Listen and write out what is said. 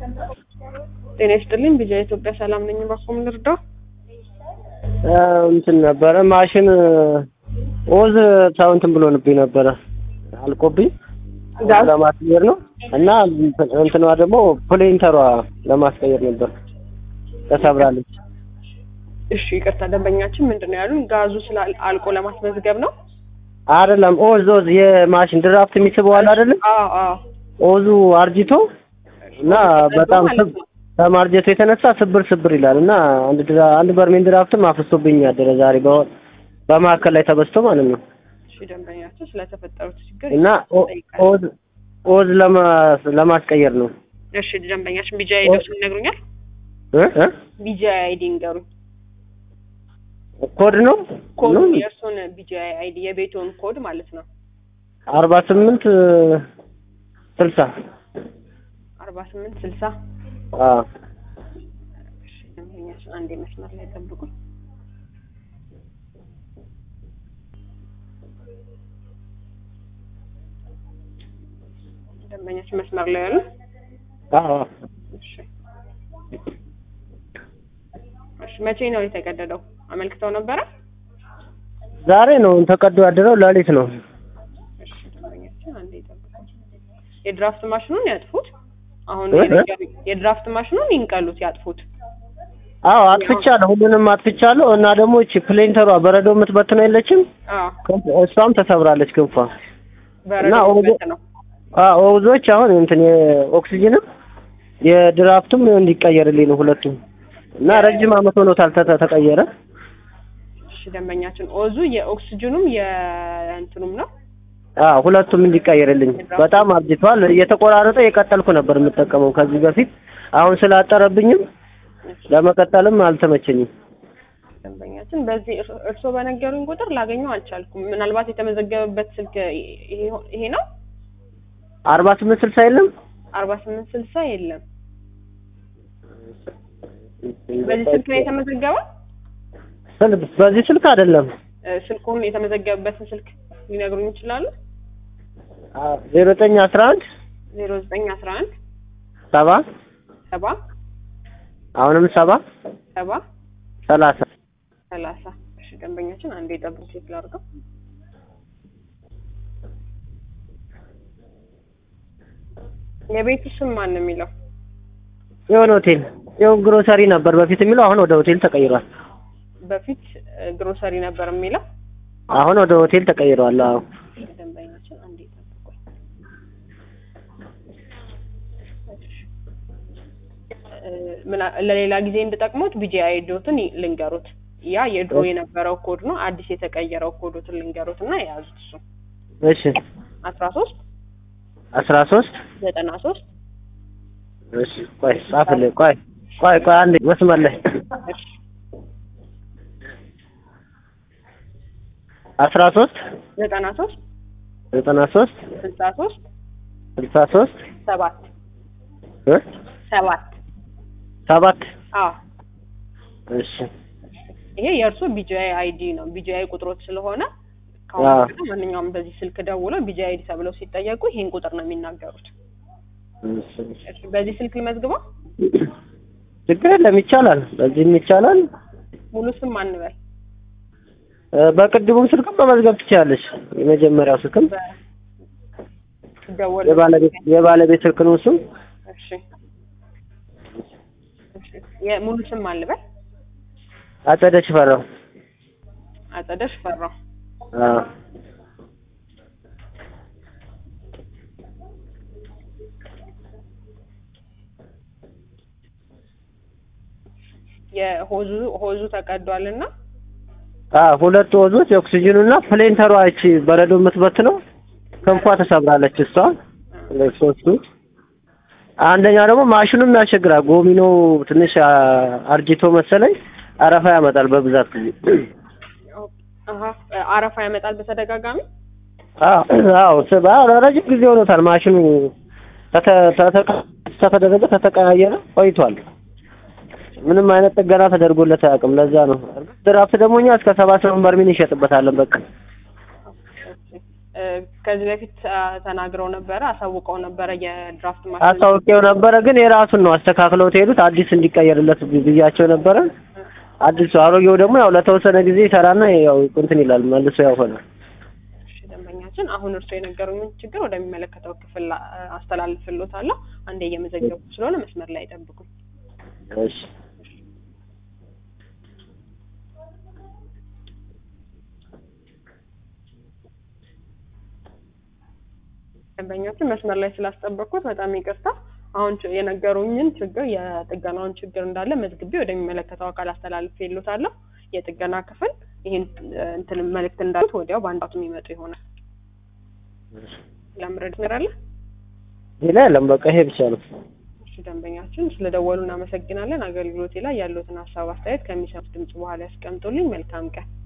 ጤና ይስጥልኝ ቢጃ ኢትዮጵያ ሰላም ነኝ። እባክዎ ምን ልርዳው? እንትን ነበረ ማሽን ኦዝ ተው እንትን ብሎንብኝ ነበረ አልቆብኝ ጋዝ ለማስቀየር ነው እና እንትኗ ደግሞ ፕሌንተሯ ለማስቀየር ነበር ተሰብራለች። እሺ ይቅርታ፣ ደንበኛችን ምንድን ነው ያሉን? ጋዙ ስላል አልቆ ለማስመዝገብ ነው። አይደለም ኦዝ ኦዝ የማሽን ድራፍት የሚስበው አለ አይደለም አዎ አዎ። ኦዙ አርጅቶ እና በጣም ማለት ነው። ከማርጀቱ የተነሳ ስብር ስብር ይላል እና አንድ ድራ አንድ በርሜል ድራፍትም አፍሶብኝ ያደረ ዛሬ በ- በማዕከል ላይ ተበስቶ ማለት ነው እሺ ደንበኛችን ስለተፈጠሩት ችግር እና ኦ- ይጠይቃል። ኦዝ ኦዝ ለማ- ለማስቀየር ነው እሺ ደንበኛችን ቢጃ አይዲ ይነግሩኛል? እ እ ቢጃ አይዲ ይንገሩኝ። ኮድ ነው ኮድ ነው የእርሱን ቢጃ አይዲ የቤቱን ኮድ ማለት ነው። አርባ ስምንት ስልሳ አርባ ስምንት ስልሳ አዎ እሺ ደንበኛችን አንዴ መስመር ላይ ጠብቁኝ። ደንበኛችን መስመር ላይ ያሉ አዎ እሺ እሺ መቼ ነው የተቀደደው? አመልክተው ነበረ? ዛሬ ነው ተቀዶ ያደረው ሌሊት ነው እሺ ደንበኛችን አንዴ ይጠብቁኝ። የድራፍት ማሽኑን ያጥፉት። አሁን እ? የነገሩኝ የድራፍት ማሽኑን ይንቀሉት፣ ያጥፉት። አዎ አጥፍቻለሁ ሁሉንም አጥፍቻለሁ እና ደግሞ እቺ ፕሌንተሯ በረዶ የምትበትነው የለችም አዎ ክንፍ- እሷም ተሰብራለች ክንፏ በረዶ ኦዞ- በት ነው። አዎ ኦዞች አሁን እንትን የኦክሲጅንም የድራፍቱም እንዲቀየርልኝ ነው ሁለቱም እና ረጅም አመት ሆኖታል ተ- ተቀየረ እሺ ደንበኛችን ኦዙ የኦክስጅኑም የእንትኑም ነው። አዎ ሁለቱም እንዲቀየርልኝ በጣም አርጅቷል እየተቆራረጠ የቀጠልኩ ነበር የምጠቀመው ከዚህ በፊት አሁን ስላጠረብኝም ለመቀጠልም አልተመቸኝም ደንበኛችን በዚህ እርስ- እርስዎ በነገሩኝ ቁጥር ላገኘው አልቻልኩም። ምናልባት የተመዘገበበት ስልክ ይሄ- ይሄ ነው። አርባ ስምንት ስልሳ የለም አርባ ስምንት ስልሳ የለም። በዚህ ስልክ ነው የተመዘገበው። ስልክ በዚህ ስልክ አይደለም እ፣ ስልኩን የተመዘገበበትን ስልክ ሊነግሩኝ ይችላሉ? ዜሮ ዘጠኝ አስራ አንድ ዜሮ ዘጠኝ አስራ አንድ ሰባ ሰባ አሁንም ሰባ ሰባ ሰላሳ ሰላሳ እሺ ደንበኛችን አንዴ የጠብቅ ቼክ ላድርገው። የቤቱ ስም ማን ነው የሚለው? የሆነ ሆቴል ይኸው ግሮሰሪ ነበር በፊት የሚለው አሁን ወደ ሆቴል ተቀይሯል በፊት እ፣ ግሮሰሪ ነበር የሚለው። አሁን ወደ ሆቴል ተቀይሯል አዎ ደንበኛችን አንዴ ጠብቁኝ። እ፣ ምና- ለሌላ ጊዜ እንድጠቅሙት ቢጂ አይዶትን ይ- ልንገሩት። ያ የድሮ የነበረው ኮድ ነው። አዲስ የተቀየረው ኮዶትን ልንገሩት እና የያዙት እሱ እሺ አስራ ሶስት አስራ ሶስት ዘጠና ሶስት እሺ ቆይ ጻፍልኝ ቆይ ቆይ ቆይ አንዴ መስመር ላይ አስራ ሶስት ዘጠና ሶስት ዘጠና ሶስት ስልሳ ሶስት ስልሳ ሶስት ሰባት እ ሰባት ሰባት አዎ እሺ ይሄ የእርሱ ቢጂአይ አይዲ ነው። ቢጂአይ ቁጥሮች ስለሆነ አዎ። ከአሁን በኋላ ማንኛውም በዚህ ስልክ ደውለው ቢጂአይ አይዲ ተብለው ሲጠየቁ ይሄን ቁጥር ነው የሚናገሩት። እሺ እሺ፣ በዚህ ስልክ ልመዝግበው። ችግር የለም ይቻላል በዚህም ይቻላል ሙሉ ስም አንበል። እ፣ በቅድሙም ስልክም መመዝገብ ትችላለች የመጀመሪያው ስልክም ደወል የባለቤት የባለቤት ስልክ ነው እሱም እሺ፣ እሺ። የሙሉ ስም አንበል። አጸደች ፈራው አጸደሽ ፈራው። አዎ የሆዙ ሆዙ ተቀዷልና አዎ ሁለቱ ወዞች የኦክሲጅኑ እና ፕሌንተሯ እቺ በረዶ የምትበትነው ክንፏ ተሰብራለች እሷ ሶስቱ አንደኛው ደግሞ ማሽኑም ያስቸግራል ጎሚኖ ትንሽ አ- አርጅቶ መሰለኝ አረፋ ያመጣል በብዛት ጊዜ አሀ አረፋ ያመጣል በተደጋጋሚ። አዎ አዎ ስባ ረጅም ጊዜ ሆኖታል ማሽኑ ተተ- ተተ- ተተደረገ ተተቀያየረ ቆይቷል ምንም አይነት ጥገና ተደርጎለት አያውቅም ለዛ ነው ድራፍት ደግሞ እኛ እስከ ሰባ ስምንት በርሜል እንሸጥበታለን በቃ እ፣ ከዚህ በፊት አ፣ ተናግረው ነበረ አሳውቀው ነበረ የድራፍት ማሽን አስታውቄው ነበረ፣ ግን የራሱን ነው አስተካክለው ትሄዱት አዲስ እንዲቀየርለት ብያቸው ነበረ። አዲሱ አሮጌው ደግሞ ያው ለተወሰነ ጊዜ ይሰራና ያው እንትን ይላል መልሶ ያው ሆነ። እሺ፣ ደንበኛችን አሁን እርስዎ የነገሩኝን ችግር ወደሚመለከተው ክፍል አ፣ አስተላልፍልዎታለሁ። አንዴ እየመዘገቡ ስለሆነ መስመር ላይ ጠብቁኝ። እሺ ደንበኛችን መስመር ላይ ስላስጠበቅኩት በጣም ይቅርታ። አሁን ች- የነገሩኝን ችግር የጥገናውን ችግር እንዳለ መዝግቤ ወደሚመለከተው አካል አስተላልፌልዎታለሁ። የጥገና ክፍል ይህን እ፣ እንትን መልእክት እንዳሉት ወዲያው በአንድ ሰዓት የሚመጡ ይሆናል። ለምረድ ነገር አለ? ሌላ የለም፣ በቃ ይሄ ብቻ ነው። እሺ ደንበኛችን ስለደወሉ እናመሰግናለን። አገልግሎቴ ላይ ያሉትን ሀሳብ አስተያየት ከሚሰሙት ድምጽ በኋላ ያስቀምጡልኝ። መልካም ቀን።